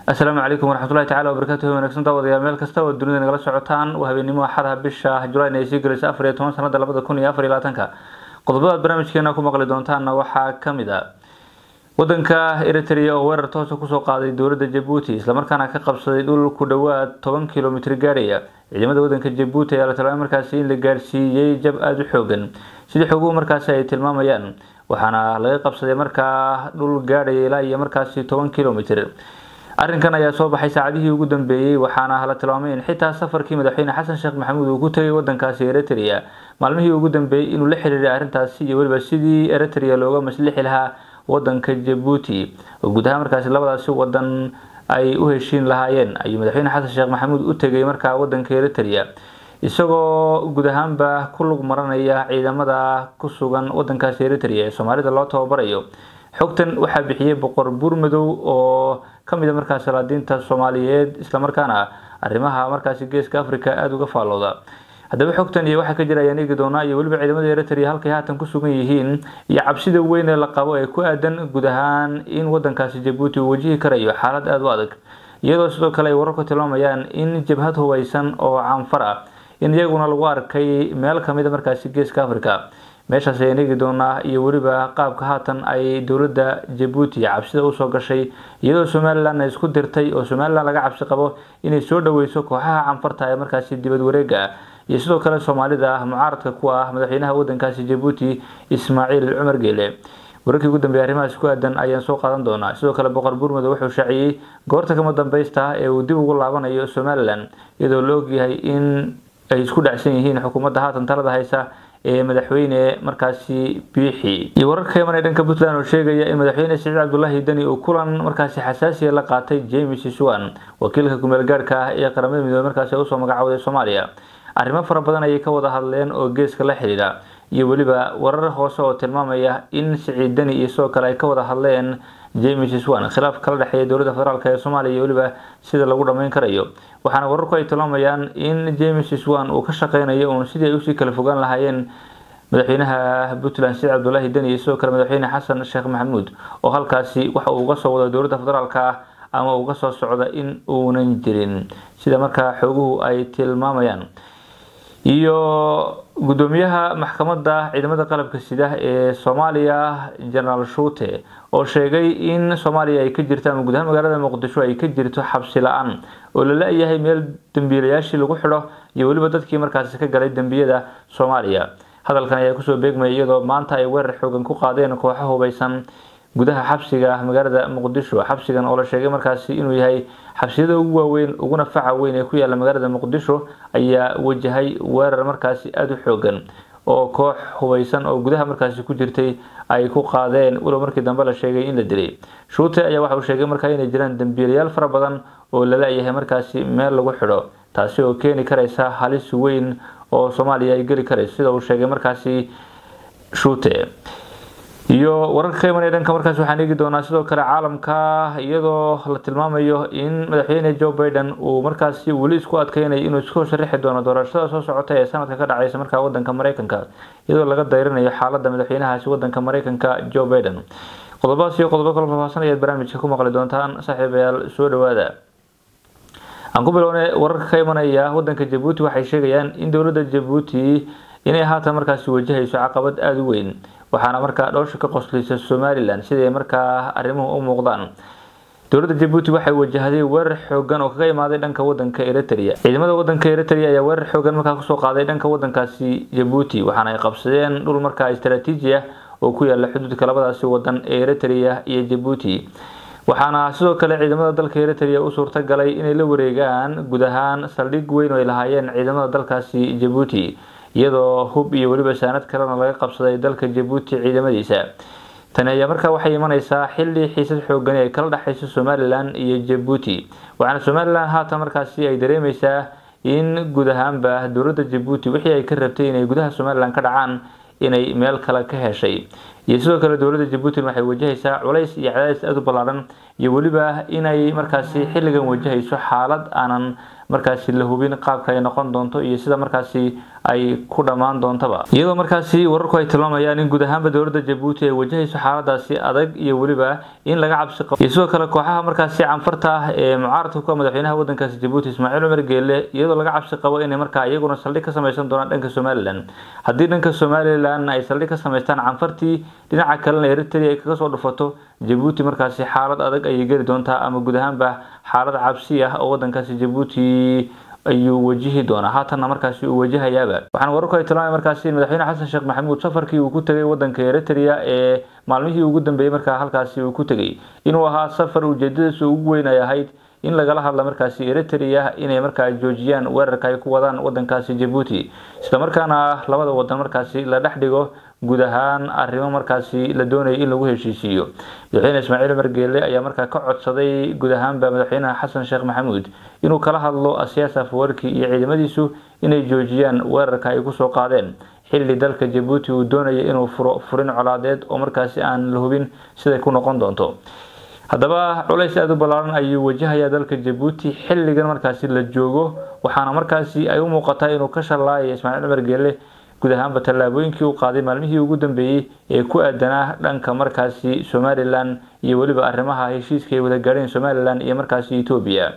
asalaamu calaykum waraxmatullahi tacala wabarakatuhu wanaagsan daawadayaal meel kasta oo dunida nagala socotaan waa habeenimo axadaha bisha julayn ay sii gelayso afar iyo toban sanada labada kun iyo afar iyo labaatanka qodobadaad barnaamijkeena ku maqli doontaanna waxaa kamid a wadanka eritrea oo weerar toosa kusoo qaaday dowladda jabuuti islamarkaana ka qabsaday dhul ku dhowaad toban kilomitr gaadhaya ciidamada wadanka jabuuti ayaa la tilmaamay markaasi in la gaadhsiiyey jab aada u xoogan sidii xoguhu markaasi ay tilmaamayaan waxaana laga qabsaday markaa dhul gaadhaya ilaa iyo markaasi toban kilomitr arrinkan ayaa soo baxay saacadihii ugu dambeeyey waxaana la tilmaamay in xitaa safarkii madaxweyne xasan sheekh maxamuud uu ku tegay wadankaasi eritrea maalmihii ugu dambeeyey inuu la xiriiray arrintaasi iyo weliba sidii eritrea looga maslixi lahaa wadanka jabuuti oo guud ahaan markaasi labadaasi wadan ay u heshiin lahaayeen ayuu madaxweyne xasan sheekh maxamuud u tegay markaa wadanka eritrea isagoo guud ahaanba ku lug maranaya ciidamada ku sugan wadankaasi eritrea ee soomaalida loo tababarayo xogtan waxaa bixiyey boqor buurmadow oo kamid a markaasi salaadiinta soomaaliyeed islamarkaana arrimaha markaasi geeska africa aada uga faallooda haddaba xogtan iyo waxaa ka jira ayaan eegi doonaa iyo weliba ciidamada eritrea halkay haatan ku sugan yihiin iyo cabsida weyn ee la qabo ee ku aadan guud ahaan in wadankaasi jabuuti uu wajihi karayo xaalad aada u adag iyadoo sidoo kale ay wararku tilmaamayaan in jabhad hubeysan oo caanfar ah in iyaguna lagu arkay meel kamid a markaasi geeska africa meeshaas ayaan eegi doonaa iyo weliba qaabka haatan ay dowladda jabuuti cabsida usoo gashay iyadoo somalilan ay isku dirtay oo somalilan laga cabsi qabo inay soo dhaweyso kooxaha canfarta ee markaasi dibad wareega ah iyo sidoo kale soomaalida mucaaradka ku ah madaxweynaha wadankaasi jabuuti ismaaciil cumar geele wararkii ugu dambeeyay arrimahaas ku aadan ayaan soo qaadan doonaa sidoo kale boqor buurmado wuxuu shaaciyey goorta kama dambeysta ee uu dib ugu laabanayo somalilan iyadoo la ogyahay in ay isku dhacsan yihiin xukuumadda haatan talada haysa ee madaxweyne markaasi biixi iyo wararka ka imanaya dhanka puntland oo sheegaya in madaxweyne siciid cabdulaahi deni uu kulan markaasi xasaasiya la qaatay james swan wakiilka kumeel gaarhka ah ee qaramada midoobey markaasi usoo magacawday soomaaliya arrimo fara badan ayay ka wada hadleen oo geeska la xidhiidha iyo weliba warar hoose oo tilmaamaya in siciid deni iyo sidoo kale ay ka wada hadleen james swan khilaaf kala dhexeeya dowladda federaalk ee soomaaliya iyo weliba sida lagu dhammeyn karayo waxaana wararku ay tilmaamayaan in james swan uu ka shaqeynayo uun sidii ay usii kala fogaan lahaayeen madaxweynaha puntland siciid cabdulaahi deni iyo sidoo kale madaxweyne xasan sheekh maxamuud oo halkaasi waxa uu uga soo wado dowladda federaalk ah ama uga soo socda in uunan jirin sida markaa xooguhu ay tilmaamayaan iyo gudoomiyaha maxkamadda ciidamada qalabka sida ee soomaaliya genaraal shuute oo sheegay in soomaaliya ay ka jirto ama guud ahaan magaalada muqdisho ay ka jirto xabsi la-aan oo la la-yahay meel dembiilayaashii lagu xidho iyo weliba dadkii markaasi ka galay dembiyada soomaaliya hadalkan ayaa kusoo beegmaya iyadoo maanta ay weerar xoogan ku qaadeen kooxo hubeysan gudaha xabsiga magaalada muqdisho xabsigan oo la sheegay markaasi inuu yahay xabsiyada ugu waaweyn uguna faca weyn ee ku yaala magaalada muqdisho ayaa wajahay weerar markaasi aada u xoogan oo koox hubeysan oo gudaha markaasi ku jirtay ay ku qaadeen walow markii dambe la sheegay in la dilay shuute ayaa waxa uu sheegay markaa inay jiraan dembiilayaal fara badan oo lala-yahay markaasi meel lagu xidho taasi oo keeni karaysa halis weyn oo soomaaliya ay geli karayso sida uu sheegay markaasi shuute iyo wararka ka imanaya dhanka markaas waxaan eegi doonaa sidoo kale caalamka iyadoo la tilmaamayo in madaxweyne joe biden uu markaasi weli isku adkeynayo inuu isku sharaxi doono doorashada soo socota ee sanadka ka dhaceysa markaa wadanka mareykanka iyadoo laga dayrinayo xaalada madaxweynahaasi wadanka mareykanka joe biden qodobadaas iyo qodobo kala faahfaahsan ayaad barnaamijka ku maqli doontaan saaxiibayaal soo dhawaada aan ku bilownay wararka ka imanaya wadanka jabuuti waxay sheegayaan in dowladda jabuuti inay haatan markaasi wajahayso caqabad aada u weyn waxaana markaa dhowsha ka qosleysa somalilan siday markaa arrimuhu u muuqdaan dowladda jabuuti waxay wajahday weerar xoogan oo kaga imaaday dhanka wadanka eritrea ciidamada wadanka eritrea ayaa weerar xoogan markaa kusoo qaaday dhanka wadankaasi jabuuti waxaana ay qabsadeen dhul markaa istaraatiiji ah oo ku yaala xuduudka labadaasi wadan ee eritrea iyo jabuuti waxaana sidoo kale ciidamada dalka eritrea u suurta galay inay la wareegaan guud ahaan saldhig weyn oo ay lahaayeen ciidamada dalkaasi jabuuti iyadoo hub iyo weliba saanad kalena laga qabsaday dalka jabuuti ciidamadiisa tani ayaa markaa waxay imaneysaa xilli xiisad xoogani ay kala dhexeyso somalilan iyo jabuuti waxaana somalilan haatan markaasi ay dareemeysaa in guud ahaanba dowladda jabuuti wixii ay ka rabtay inay gudaha somalilan ka dhacaan inay meel kale ka heshay iyo sidoo kale dowladda jabuuti waxay wajahaysaa culays iyo cadaadis aada u ballaaran iyo weliba inay markaasi xilligan wajahayso xaalad aanan markaasi la hubin qaabka ay noqon doonto iyo sida markaasi ay ku dhammaan doontaba iyadoo markaasi wararku ay tilmaamayaan in guud ahaanba dowladda jabuuti ay wajahayso xaaladaasi adag iyo weliba in laga cabsi qabo iyo sidoo kale kooxaha markaasi canfarta ah ee mucaaradka ku madaxweynaha wadankaasi jabuuti ismaaciil cumar geele iyadoo laga cabsi qabo inay markaa iyaguna saldhig ka samaysan doonaan dhanka somalilan haddii dhanka somalilan ay saldhig ka samaystaan canfartii dhinaca kalena eritrea ay kaga soo dhufato jabuuti markaasi xaalad adag ayay geli doontaa ama guud ahaanba xaalad cabsi ah oo wadankaasi jabuuti ayuu wajihi doonaa haatanna markaasi uu wajahayaaba waxaana wararku ay tilmaamay markaasi in madaxweyne xasan sheekh maxamuud safarkii uu ku tegay wadanka eritrea ee maalmihii ugu dambeeyey markaa halkaasi uu ku tegay inuu ahaa safar ujeedadiisu ugu weyn ay ahayd in lagala hadla markaasi eritrea inay markaa joojiyaan weerarka ay ku wadaan wadankaasi jabuuti islamarkaana labada wadan markaasi la dhex dhigo guud ahaan arrimo markaasi la doonayay in lagu heshiisiiyo madaxweyne ismaaciil cumar geele ayaa markaa ka codsaday guud ahaanba madaxweynaha xasan sheekh maxamuud inuu kala hadlo asiyaas afwarki iyo ciidamadiisu inay joojiyaan weerarka ay kusoo qaadeen xilli dalka jabuuti uu doonaya inuu furo furin colaadeed oo markaasi aan la hubin siday ku noqon doonto haddaba culays aada u ballaaran ayuu wajahayaa dalka jabuuti xilligan markaasi la joogo waxaana markaasi ay u muuqataa inuu ka shallaayaya ismaaciil cumar geele guud ahaanba tallaabooyinkii uu qaaday maalmihii ugu dambeeyey ee ku aadanaa dhanka markaasi somalilan iyo weliba arrimaha heshiiska ay wada gaadheen somalilan iyo markaasi etoobiya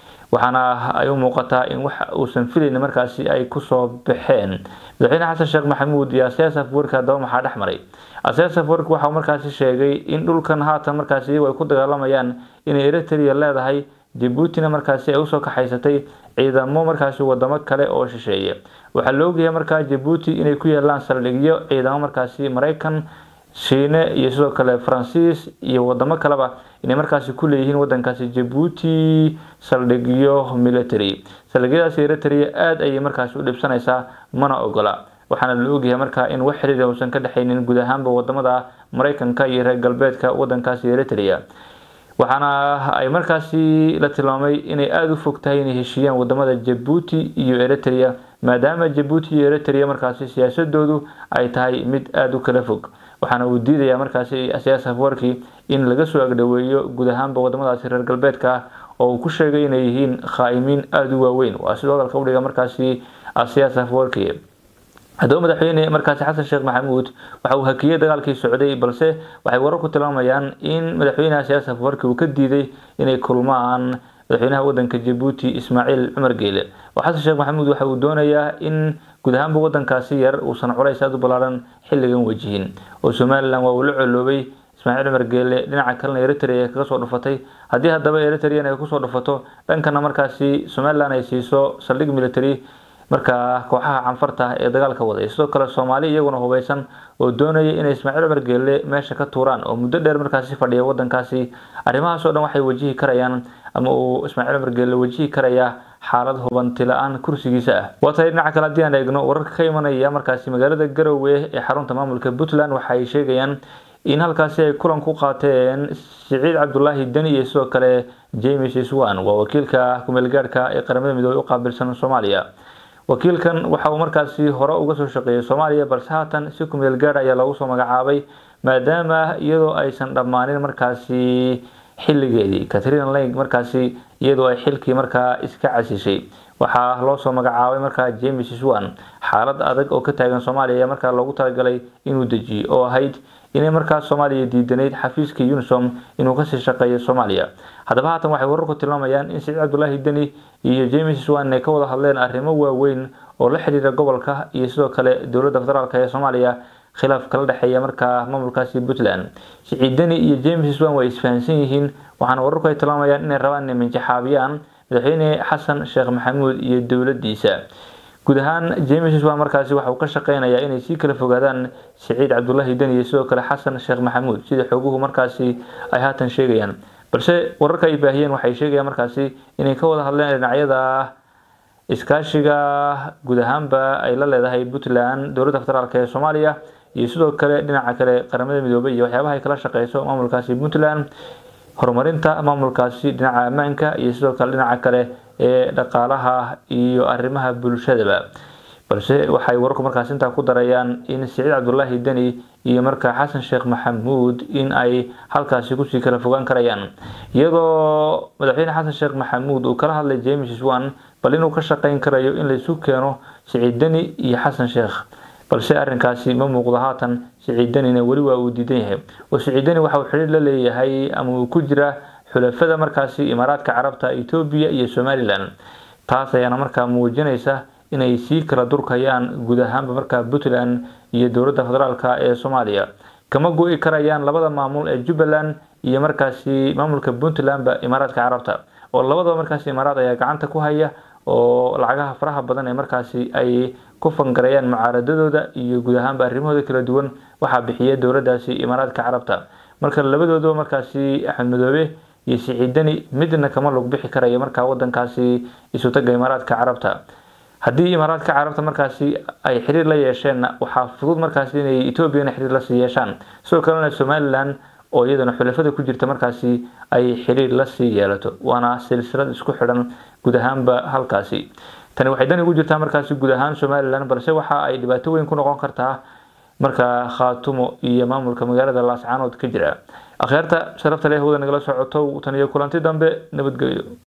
waxaana ay u muuqataa in wax uusan filayn markaasi ay kusoo baxeen madaxweyne xasan sheekh maxamuud iyo asiyaas afwerki haddaba maxaa dhex maray asiyaas afwerki waxau markaasi sheegay in dhulkan haatan markaasi iyagu ay ku dagaalamayaan inay eritrea leedahay jabuutina markaasi ay usoo kaxaysatay ciidamo markaasi wadamo kale oo shisheeye waxaa la ogyahay markaa jabuuti inay ku yeelaan saldhigyo ciidamo markaasi maraykan shiine iyo sidoo kale faransiis iyo wadamo kaleba inay markaasi ku leeyihiin wadankaasi jabuuti saldhigyo military saldhigyadaasi eritrea aada ayay markaasi u dhibsanaysaa mana ogola waxaana la ogyahay markaa in wax xiriir uusan ka dhexaynin guud ahaanba wadamada maraykanka iyo reer galbeedka wadankaasi eritrea waxaana ay markaasi la tilmaamay inay aada u fog tahay inay heshiiyaan wadamada jabuuti iyo eritrea maadaama jabuuti iyo eritrea markaasi siyaasadoodu ay tahay mid aada u kala fog waxaana uu diidayaa markaasi asiyaas afwarki in laga soo agdhoweeyo guud ahaanba wadamadaasi reer galbeedka ah oo uu ku sheegay inay yihiin khaa'imiin aada u waaweyn waa sidoo hadalka udhiga markaasi asiyaas afwarki haddaba madaxweyne markaasi xasan sheekh maxamuud waxa uu hakiyey dagaalkii socday balse waxay wararku tilmaamayaan in madaxweynaha siyaas afwarki uu ka diiday inay kulmaan madaxweynaha wadanka jabuuti ismaaciil cumar geele oo xasan sheekh maxamuud waxa uu doonayaa in guud ahaanba wadankaasi yar uusan culays aada u ballaaran xilligan wajihin oo somalilan waa uu la coloobay ismaaciil cumar geele dhinaca kalena eritrea ay kaga soo dhufatay haddii haddaba eritrean ay kusoo dhufato dhankana markaasi somalilan ay siiso saldhig military markaa kooxaha canfarta ee dagaalka waday sidoo kale soomaali iyaguna hubeysan oo doonaya inay ismaaciil cumar geele meesha ka tuuraan oo muddo dheer markaasi fadhiya wadankaasi arrimahaas oo dhan waxay wajihi karayaan ama uu ismaaciil cumar geele wajihi karayaa xaalad hubanti la-aan kursigiisa ah waa tahay dhinaca kale haddii aan eegno wararka ka imanaya markaasi magaalada garowe ee xarunta maamulka puntland waxay sheegayaan in halkaasi ay kulan ku qaateen siciid cabdulaahi deni iyo sidoo kale james swan waa wakiilka kumeelgaadhka ee qaramada midoobey u qaabilsan soomaaliya wakiilkan waxa uu markaasi hore uga soo shaqeeyay soomaaliya balse haatan si kumeel gaadh ayaa loogu soo magacaabay maadaama iyadoo aysan dhammaanin markaasi xilligeedii katrina lang markaasi iyadoo ay xilkii markaa iska casishay waxaa loo soo magacaabay markaa james swan xaalad adag oo ka taagan soomaaliya ayaa markaa loogu talagalay inuu dejiyo oo ahayd inay markaa soomaaliya diidanayd xafiiska unisom inuu kasii shaqeeyo soomaaliya haddaba haatan waxay wararku tilmaamayaan in siciid cabdulaahi deni iyo james swan ay ka wada hadleen arrimo waaweyn oo la xiriira gobolka iyo sidoo kale dowladda federaalk ee soomaaliya khilaaf kala dhexeeya markaa maamulkaasi puntland siciid deni iyo james swan way isfahansan yihiin waxaana wararku ay tilmaamayaan inay rabaan inay minjaxaabiyaan madaxweyne xasan sheekh maxamuud iyo dowladiisa guud ahaan james swan markaasi waxa uu ka shaqeynayaa inay sii kala fogaadaan siciid cabdulaahi deni iyo sidoo kale xasan sheekh maxamuud sida xoguhu markaasi ay haatan sheegayaan balse wararka ay baahiyeen waxay sheegayaan markaasi inay ka wada hadleen dhinacyada iskaashiga guud ahaanba ay la leedahay puntland dowladda federaalk ee soomaaliya iyo sidoo kale dhinaca kale qaramada midoobay iyo waxyaabaha ay kala shaqeyso maamulkaasi puntland horumarinta maamulkaasi dhinaca ammaanka iyo sidoo kale dhinaca kale ee dhaqaalaha iyo arrimaha bulshadaba balse waxay wararku markaas intaa ku darayaan in siciid cabdulaahi deni iyo markaa xasan sheekh maxamuud in ay halkaasi kusii kala fogaan karayaan iyadoo madaxweyne xasan sheekh maxamuud uu kala hadlay james swan bal inuu ka shaqeyn karayo in laysu keeno siciid deni iyo xasan sheekh balse arrinkaasi ma muuqdo haatan siciid denina weli waa uu diidan yahay oo siciid deni waxa uu xidhiir la leeyahay ama uu ku jira xulafada markaasi imaaraadka carabta etoobiya iyo somalilan taas ayaana markaa muujinaysa inay sii kala durkayaan guud ahaanba markaa puntland iyo dowladda federaalk ee soomaaliya kama go-i karayaan labada maamul ee jubbaland iyo markaasi maamulka puntlandba imaaraadka carabta oo labadaba markaasi imaaraad ayaa gacanta ku haya oo lacagaha faraha badan ee markaasi ay ku fangarayaan mucaaradadooda iyo guud ahaanba arrimahooda kala duwan waxaa bixiya dowladaasi imaaraadka carabta marka labadoodaba markaasi axmed madoobe iyo siciidani midna kama log bixi karaya markaa wadankaasi isutaga imaaraadka carabta haddii imaaraadka carabta markaasi ay xiriir la yeesheenna waxaa fudud markaasi inay etoobiyana xiriir lasii yeeshaan sidoo kalena somalilan oo iyadana xulafada ku jirta markaasi ay xiriir lasii yeelato waana silsilad isku xidhan guud ahaanba halkaasi tani waxay dan ugu jirtaa markaasi guud ahaan somalilan balse waxa ay dhibaato weyn ku noqon kartaa markaa khaatumo iyo maamulka magaalada laascaanood ka jira akhyaarta sharafta leh wada nagala socoto tan iyo kulanti dambe nabadgelyo